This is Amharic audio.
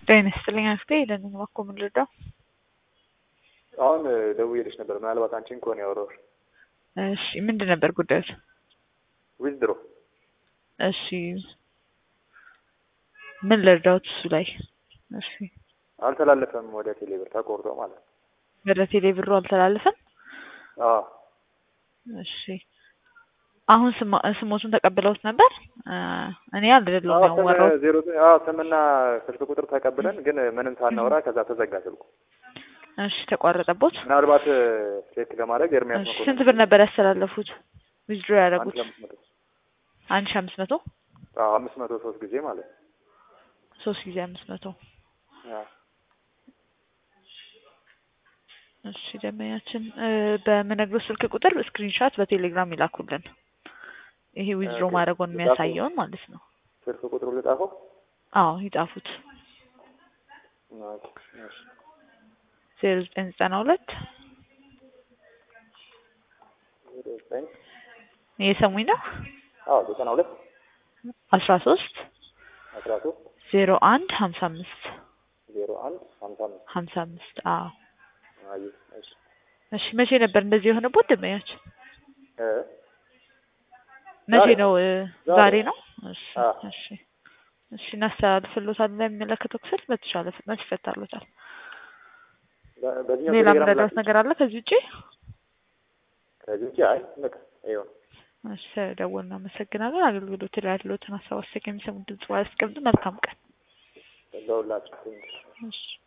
ጤና ይስጥልኝ አክስቴ ለምን እባክዎ ምን ልርዳው? አሁን ደውዬልሽ ነበር። ምናልባት አንቺን ከሆነ ያወራሁሽ። እሺ ምንድን ነበር ጉዳዮት? ዊዝድሮ እሺ ምን ልርዳውት እሱ ላይ? እሺ አልተላለፈም ወደ ቴሌብር ተቆርጦ ማለት ነው። ወደ ቴሌ ብሩ አልተላለፈም? አዎ እሺ አሁን ስማ ስሞቱን ተቀብለውት ነበር? እኔ አይደለሁም አዎ፣ ስም ያዋራሁት። ዜሮ አዎ ስምና ስልክ ቁጥር ተቀብለን ግን ምንም ሳናወራ ከዛ ተዘጋ ስልኩ። እሺ ተቋረጠቦት? ምናልባት ቼክ ለማድረግ ኤርሚያስ እሺ መኮንን ስንት ብር ነበር ያስተላለፉት? ዊዝድሮ አንድ ያደረጉት? ለአምስት መቶ አንድ ሺህ አምስት መቶ አዎ አምስት መቶ ሶስት ጊዜ ማለት ነው። ሶስት ጊዜ አምስት መቶ አዎ እሺ ደንበኛችን እ በምነግረው ስልክ ቁጥር ስክሪንሻት በቴሌግራም ይላኩልን። ይሄ ዊዝድሮ ኦኬ። ማድረጉን ልጻፈው? የሚያሳየውን ማለት ነው። ስልክ ቁጥሩ ልጻፈው? አዎ ይጻፉት። ኦኬ፣ እሺ። ዜሮ ዘጠኝ ዘጠና ሁለት ዜሮ ዘጠኝ እየሰሙኝ ነው? አዎ ዘጠና ሁለት አስራ ሶስት አስራ ሶስት ዜሮ አንድ ሀምሳ አምስት ዜሮ አንድ ሀምሳ አምስት ሀምሳ አምስት አዎ አየሁ። እሺ እሺ መቼ ነበር እንደዚህ የሆነበት ደንበኛችን? እ መቼ ዛሬ ነው? እ ዛሬ። ዛሬ ነው። እሺ አዎ። እሺ እሺ እናስተላልፍሎታለን ለሚመለከተው ክፍል በተቻለ ፍጥነት ይፈታሎታል። በ- በዚህኛው ሌላ ቴሌግራም ምረዳት ላክ- ነገር አለ ከዚህ ውጪ? ከዚህ ውጪ አይ በቃ ይኸው ነው። እሺ ደውል እናመሰግናለን። አገልግሎት ላይ ያለዎትን ሀሳብ አስተያየት የሚሰሙ ድምጽ ያስቀምጡ። መልካም ቀን። ለሁላችሁ ትንሽ እሺ